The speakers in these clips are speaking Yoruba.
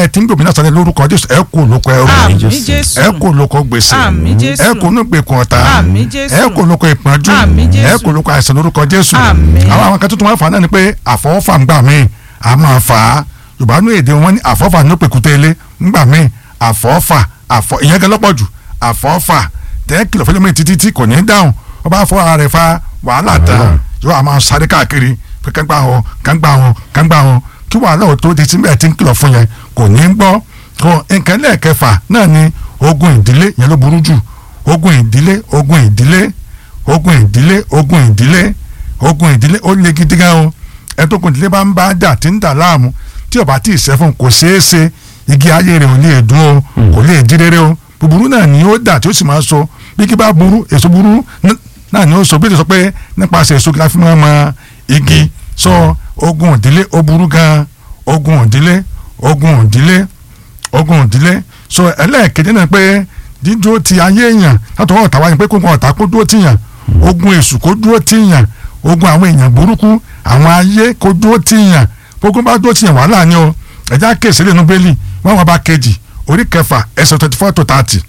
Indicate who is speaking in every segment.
Speaker 1: ti ń gbòmí náà sáré lórúkọ jésù ẹ kú lóko ẹrú
Speaker 2: àmì
Speaker 3: Jésù.
Speaker 2: jésù
Speaker 1: ẹ kú lóko gbèsè
Speaker 2: àmì jésù
Speaker 1: ẹ kú nígbèkùn ọ̀tá
Speaker 2: Àmín Jésù.
Speaker 1: ẹ kú lóko ìpọ́njú
Speaker 2: Àmín Jésù.
Speaker 1: ẹ kú lóko àìsàn lórúkọ jésù
Speaker 2: Àmín.
Speaker 1: àwọn àwọn kan tuntun wọn fà á náà ni pé àfọwọ́fà ń gbà mí a máa fà á yorùbá ní èdè wọn ní àfọwọ́fà ní òpèkúté ilé ń gbà mí àfọwọ́fà àfọ ìyẹn gan lọ́pọ̀ jù àfọwọ́fà tẹ́ kìlọ̀ fẹ́lẹ́ mi títí tí kò ní í dáhùn wọ́n bá fọ ara rẹ̀ fa wàhálà tán yóò a máa sáré káàkiri pé kángbà wọn kángbà wọn kángbà wọn kí wàhálà ò tó di tí bẹ́ẹ̀ ti ń kìlọ̀ fún yẹn kò ní í gbọ́ kò nǹkan lẹ́ẹ̀kẹfà náà ni ogun ìdílé yẹn ló burú jù ogun ìdílé ogun ìdílé ogun ìdílé ogun ìdílé ogun ìdílé ó le gidi gan o ẹ tó kun ìdílé bá ń bá dà tí ń dà láàmú tí ó bá tí ì sẹ́fún kò ṣeé ṣe igi ayé rẹ̀ ò lè dún o kò lè jí rere o búburú náà ni ó dà tí ó sì máa so bí kí bá burú èso burú n- náà ni ó so bí ó ti sọ pé nípasẹ̀ èso kí la fi máa mọ igi sọ ogun ìdílé ó burú gan ogun ìdílé ogun ìdílé ogun ìdílé so ẹlẹ́ẹ̀kejì náà pé dídúró ti ayé èèyàn látọwọ́ ọ̀tá wáyé pé kó nǹkan ọ̀tá kó dúró tìyàn ogun èṣù kó dúró tìyàn ogun àwọn èèyàn burúkú àwọn ayé kó dúró tìyàn gbogbo bá dúró tìyàn wàhálà ni o ẹ̀já kéèsì lẹ́nu bẹ́ẹ̀lì wọ́n wọ́n bá kejì orí kẹfà ẹsẹ̀ twenty four to thirty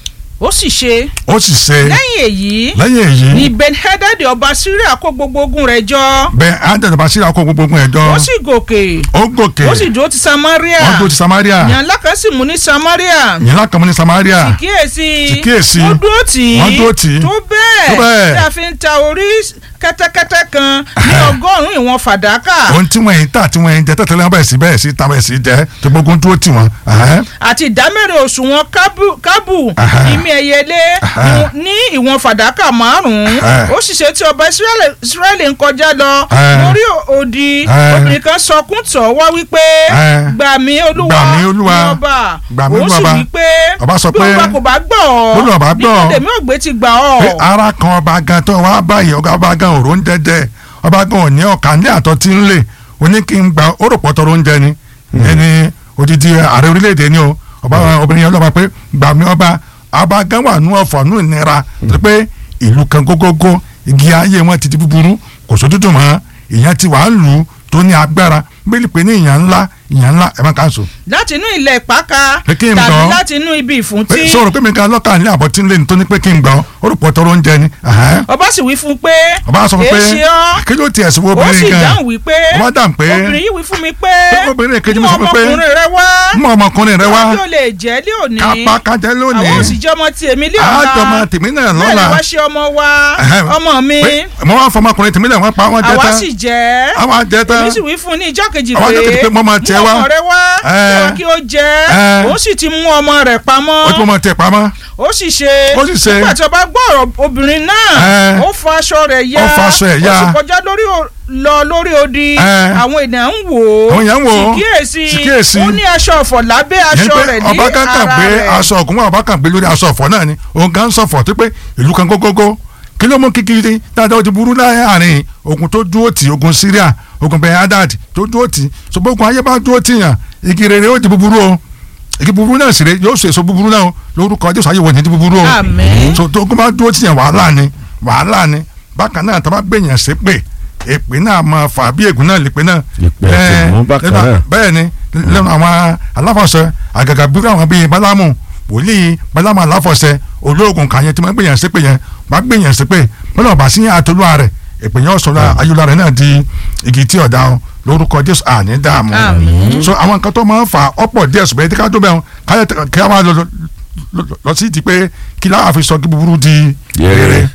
Speaker 2: ó sì ṣe
Speaker 1: ó sì ṣe
Speaker 2: lẹ́yìn èyí
Speaker 1: lẹ́yìn èyí
Speaker 2: ni ben-hadad ọba syria kó gbogbo ogun rẹ̀ jọ
Speaker 1: bẹ́ẹ̀ ándẹ̀dẹ̀ bá síra kó gbogbo ogun ẹ̀jọ́
Speaker 2: ó sì gòkè
Speaker 1: ó gòkè
Speaker 2: ó sì dúró ti samaria
Speaker 1: wọ́n dúró ti Samaria
Speaker 2: yàn ńlá kan sì mú ní samaria
Speaker 1: yìí lákàmú ní Samaria
Speaker 2: kíyèsí
Speaker 1: kíyèsí.
Speaker 2: ó dúró tì í
Speaker 1: Wọ́n dúró tì í.
Speaker 2: tó
Speaker 1: Tó
Speaker 2: bẹ́ẹ̀
Speaker 1: bẹ́ẹ̀.
Speaker 2: tí a fi ń ta orí kẹ́tẹ́kẹ́tẹ́ kan ní ọgọ́rùn-ún ìwọ̀n fàdákà
Speaker 1: ohun tí wọ́n yìí tà tí wọ́n yìí jẹ tẹ́tẹ́lẹ́ wọn bẹ̀rẹ̀ sí bẹ́ẹ̀ sí ta bẹ́ẹ̀ sí jẹ́ tó gbogbo dúró tì wọ́n ẹ̀hẹ́n.
Speaker 2: àti ìdámẹ́rin òṣùwọ̀n kábù- kábù
Speaker 1: Aha.
Speaker 2: ìmí ẹyẹlé
Speaker 1: Aha.
Speaker 2: ní ìwọ̀n fàdákà márùn-ún
Speaker 1: Aha.
Speaker 2: ó sì ṣe tí ọba Ísírẹ́lì- Ísírẹ́lì ń kọjá lọ
Speaker 1: Aha.
Speaker 2: lórí odi
Speaker 1: Aha.
Speaker 2: obìnrin kan sọkún tọ̀ wá wípé
Speaker 1: Aha.
Speaker 2: gbà mí olúwa
Speaker 1: Gbà mí, Olúwa.
Speaker 2: ní ọba
Speaker 1: Gbà mí,
Speaker 2: òun sì
Speaker 1: Olúwa.
Speaker 2: wípé
Speaker 1: Ọba sọ
Speaker 2: bí
Speaker 1: pé-
Speaker 2: ọba kò bá gbọ́ ọ
Speaker 1: Bí ọba gbọ́ ọ.
Speaker 2: nígbà tèmi ògbé ti gbà ọ
Speaker 1: pé ara kan ọba gan tó wá báyìí ọba ọba gan òró ń dẹ́dẹ́ ọba gan ò ní ọ̀kà ní àtọ́ tí ń lè ó ní kí n gba ó rò pọ̀tọ́ ló ń jẹ ni ẹni odidi ààrẹ orílẹ̀-èdè ni o ọba obìnrin yẹn lọ́ba pé gbà mí ọba ọba gan wà nú ọ̀fọ̀ nú ìnira tó pé ìlú kan gógógó igi ayé wọn ti di búburú kò sójútùú mọ́ ìyẹn ti wà á lù ú tó ní agbára bíi pé ní ìyàn ńlá ìyàn ńlá ẹ̀ máa kà á sùn.
Speaker 2: láti inú ilẹ̀ ìpáka
Speaker 1: Pé kí n
Speaker 2: tàbí
Speaker 1: gbọ́.
Speaker 2: láti inú ibi ìfúntí
Speaker 1: pé sọ̀rọ̀ pé mi kan lọ́kàn ní àbọ̀ tí ń lé ní tó ní pé kí n gbọ́ ó rò pọ̀tọ́ ló ń jẹ ni. ẹ̀hẹ́n.
Speaker 2: ọba sì wí fún un pé
Speaker 1: ọba sọ fún pé
Speaker 2: èé ṣe ọ́
Speaker 1: kí ló tiẹ̀ sí wo
Speaker 2: ó sì
Speaker 1: obìnrin kan
Speaker 2: dáhùn wípé
Speaker 1: ọba dáhùn pé
Speaker 2: obìnrin yìí wí fún mi pé
Speaker 1: pé obìnrin kejì mi
Speaker 2: mú
Speaker 1: sọ fún mi pé
Speaker 2: ọmọkùnrin rẹ wá
Speaker 1: mú ọmọkùnrin rẹ wá
Speaker 2: kí o lè jẹ́ lé òní
Speaker 1: kápá kájẹ lónìí
Speaker 2: àwọn òsì jẹ́ ọmọ tí èmi lé ọ̀la
Speaker 1: àjọmọ tèmi náà
Speaker 2: bẹ́ẹ̀
Speaker 1: lọ́la
Speaker 2: ni wá ṣe ọmọ wa
Speaker 1: Ẹ̀hẹ́n.
Speaker 2: ọmọ mi
Speaker 1: pé mo wá fọmọkùnrin tèmi náà wọ́n pa wọ́n jẹ
Speaker 2: àwa
Speaker 1: tán
Speaker 2: sì jẹ́
Speaker 1: àwọn àjẹ tán
Speaker 2: èmi sì wí fún un ní ìjọ́ kejì
Speaker 1: Àwọn ọjọ́ kejì pé mo máa tiẹ̀
Speaker 2: mú
Speaker 1: wá.
Speaker 2: ọmọ rẹ wá
Speaker 1: Ẹ̀.
Speaker 2: kí o jẹ́
Speaker 1: Ẹ̀.
Speaker 2: òun sì ti mú ọmọ rẹ̀ pamọ́
Speaker 1: ó tún mọ tiẹ̀ pamọ́
Speaker 2: ó sì ṣe
Speaker 1: Ó sì ṣe.
Speaker 2: nígbà tí ọba gbọ́ ọ̀rọ̀ obìnrin náà
Speaker 1: Ẹ̀.
Speaker 2: ó fọ aṣọ rẹ̀ ya
Speaker 1: Ó fọ aṣọ ẹ̀ ya.
Speaker 2: ó sì kọjá lórí o- lọ lórí odi
Speaker 1: Ẹ̀.
Speaker 2: àwọn ènìyàn ń wò ó
Speaker 1: Àwọn èèyàn ń wò ó.
Speaker 2: sì kíyèsí
Speaker 1: Sì kíyèsí.
Speaker 2: ó ní aṣọ ọ̀fọ̀ lábẹ́
Speaker 1: yẹn
Speaker 2: aṣọ
Speaker 1: pé
Speaker 2: rẹ̀ ní
Speaker 1: ọba kan kàn
Speaker 2: ara
Speaker 1: gbé
Speaker 2: rẹ̀
Speaker 1: aṣọ ọ̀gùn wọn ọba kan gbé lórí aṣọ ọ̀fọ̀ náà ni òun kan ń sọ̀fọ̀ tó pé ìlú kan gógógó kí ló mú kíkiri dáadáa ó ti burú láàrin ogun tó dúró tì ogun Syria ogun bẹ́ẹ̀ Hadad tó dúró tì ṣùgbọ́n ogun ayé bá dúró tì yàn igi rere ó di búburú o igi búburú náà sì rè yóò so èso búburú náà o lórúkọ Jésù ayé wọ̀ ní di búburú o
Speaker 2: Àmín.
Speaker 1: so tó ogun bá dúró tì yàn wàhálà ni wàhálà ni bákan náà tó bá gbèyàn ṣépè èpè náà máa fà bí ègún náà lè pè náà
Speaker 3: Èpè àti
Speaker 1: Eh,
Speaker 3: ègún bákan
Speaker 1: lẹ́nu-
Speaker 3: náà.
Speaker 1: bẹ́ẹ̀ ni lẹ́nu àwọn aláfọ̀ṣẹ àgàgà bírú àwọn bíi bálámù wòlíì bálámù aláfọ̀ṣẹ olóògùn kan yẹn tí wọ́n gbìyànjú sí pé yẹn wọ́n gbìyànjú sí pé bọ́lá ọba sí àtolúwa rẹ̀ èpè yẹn ọ̀sọ̀rọ̀ ayélujára rẹ̀ náà di igi tí ọ̀dà wọn lórúkọ jésù àní dààmú
Speaker 2: Àmín.
Speaker 1: so àwọn nǹkan tó máa ń fa ọ̀pọ̀ díẹ̀ ṣùgbọ́n ẹ̀dí ká tó bẹ́ẹ̀ káyọ̀ kí a máa lọ lọ- lọ sí ti pé kí láwọn fi sọ kí búburú di
Speaker 3: Rere.
Speaker 1: rere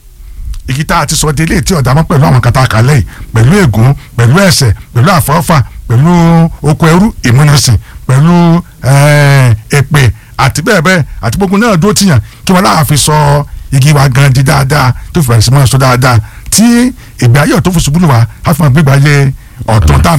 Speaker 1: igi tá a ti sọ délé tí ọ̀dà mọ́ pẹ̀lú àwọn kata àkàlẹ́ yìí pẹ̀lú ègún pẹ̀lú ẹ̀ṣẹ̀ pẹ̀lú àfọ́fà pẹ̀lú oko ẹrú ìmúnisìn pẹ̀lú eh, èpè àti bẹ́ẹ̀ bẹ́ẹ̀ àti gbogbo náà dúró tìyàn kí wọ́n láàfin sọ igi wa gan di dáadáa tó fi bẹ̀rẹ̀ sí máa sọ dáadáa tí ìgbé ayé ọ̀tún fún ṣubú lù wá á fi máa gbégbá ayé ọ̀tún tá à ń